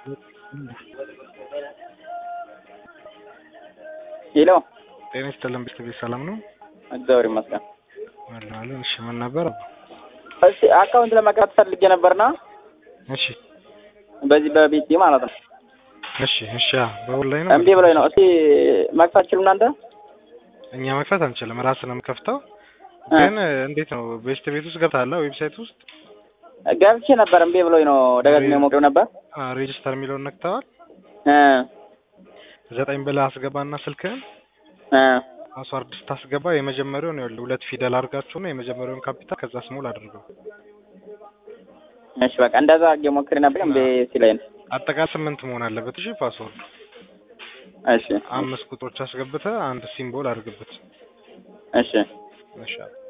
ሄሎ ጤና ይስጥልን ቤተሰቤት ሰላም ነው? እግዚአብሔር ይመስገን። አለን። እሺ ምን ነበር? እሺ አካውንት ለመክፈት ፈልጌ ነበርና እሺ በዚህ በቤቴ ማለት ነው። እሺ እሺ አ በኦንላይን እምቢ ብሎኝ ነው። እስቲ መክፈት ችሉ እናንተ? እኛ መክፈት አንችልም፣ ራስን ነው የምከፍተው። እ ግን እንዴት ነው ቤስት ቤት ውስጥ ገብተሃል? ዌብሳይት ውስጥ ገብቼ ነበር እምቢ ብሎኝ ነው። ደጋግሜ ሞክሬው ነበር። ሬጅስተር የሚለውን ነክተዋል። እ ዘጠኝ ብለህ አስገባና ስልክህን እ ፓስዋርድ ስታስገባ የመጀመሪያውን ይኸውልህ ሁለት ፊደል አድርጋችሁ ነው የመጀመሪያውን ካፒታል ከዛ ስሞል አድርገው። እሺ በቃ እንደዛ አድርጌ ሞክሬ ነበር እምቢ ሲለኝ ነው። አጠቃላይ ስምንት መሆን አለበት። እሺ ፓስወርድ እሺ አምስት ቁጥሮች አስገብተህ አንድ ሲምቦል አድርግበት። እሺ ይሻላል።